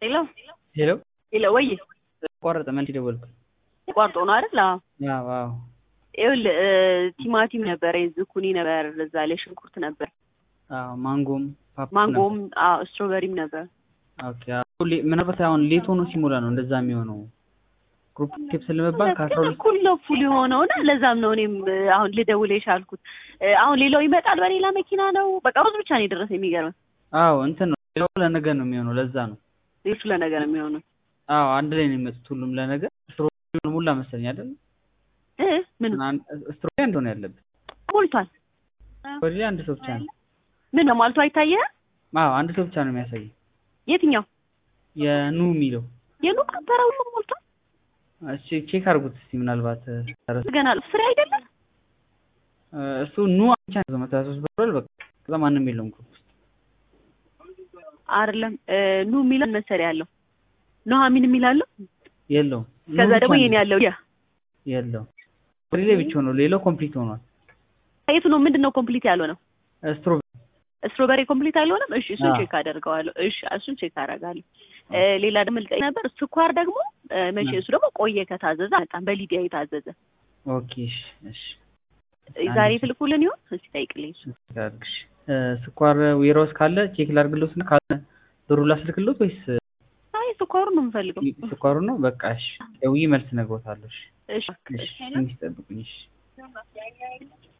ሄሎ ሄሎ ሄሎ፣ ወይ ቆረጠ መልስ ደወልኩ። ተቋርጦ ነው አይደል? አዎ። አዎ አዎ። ይኸውልህ ቲማቲም ነበረ፣ ዝኩኒ ነበር፣ እዛ ላይ ሽንኩርት ነበር፣ አዎ ማንጎም ፓፓ ማንጎም፣ አዎ ስትሮበሪም ነበር። ኦኬ። አዎ ሌ- ምናልባት አሁን ሌት ሆኖ ሲሞላ ነው እንደዛ የሚሆነው። ግሩፕ ኬፕ ስለመባል ከአስራ ሁለት እኩል ነው ፉል የሆነው እና ለዛም ነው እኔም አሁን ልደውል የቻልኩት። አሁን ሌላው ይመጣል በሌላ መኪና ነው። በቃ ሩዝ ብቻ ነው የደረሰ። የሚገርም አዎ እንትን ነው ሌላው ለነገ ነው የሚሆነው። ለዛ ነው ሌሎቹ ለነገ ነው የሚሆነው። አዎ አንድ ላይ ነው የሚመጡት ሁሉም ለነገ። ስትሮቤሪውን ሙላ መሰለኝ አይደል? እ ምን ስትሮቤሪ አንድ ሆነ ያለበት ሞልቷል? ወዲህ አንድ ሰው ብቻ ነው። ምን ነው ሞልቶ አይታየህም? አዎ አንድ ሰው ብቻ ነው የሚያሳየው። የትኛው የኑ የሚለው የኑ ነበረ? ሁሉም ሞልቷል። እሺ ቼክ አድርጉት እስቲ ምናልባት ተረስ ገና ፍሬ አይደለም እሱ ኑ ብቻ ነው መቶ ሀያ ሦስት ብሏል። በቃ ከዛ ማንም የለውም ግሩፕ ውስጥ አይደለም ኑ የሚለን መሰሪያ ያለው ኑሐሚን የሚላለው የለውም። ኑ ከዛ ብቻ ደግሞ ነው የኔ ያለው ያ የለውም። ወዲ ላይ ብቻ ነው ሌላው ኮምፕሊት ሆኗል። የቱ ነው? ምንድን ነው ኮምፕሊት ያልሆነው? ስትሮቤሪ ስትሮበሪ ኮምፕሊት አልሆነም። እሺ እሱን አዎ። ቼክ አደርገዋለሁ። እሺ እሱን ቼክ አደርጋለሁ። እ ሌላ ደግሞ ልጠይቅ ነበር። ስኳር ደግሞ እ መቼ እሱ ደግሞ ቆየ ከታዘዘ በጣም በሊዲያ የታዘዘ ኦኬ እሺ እሺ እ ዛሬ ትልኩልን ይሆን? እስቲ ጠይቅልኝ። እሱ ላድርግሽ። እ ስኳር ዌራውስ ካለ ቼክ ላድርግሎት እና ካለ ብሩ ላስልክሎት ወይስ አይ ስኳሩን ነው የምፈልገው። ስኳሩ ነው? በቃ እሺ ደውዬ መልስ እነግሮታለሁ። እሺ እሺ እሺ ትንሽ ጠብቁኝ። እሺ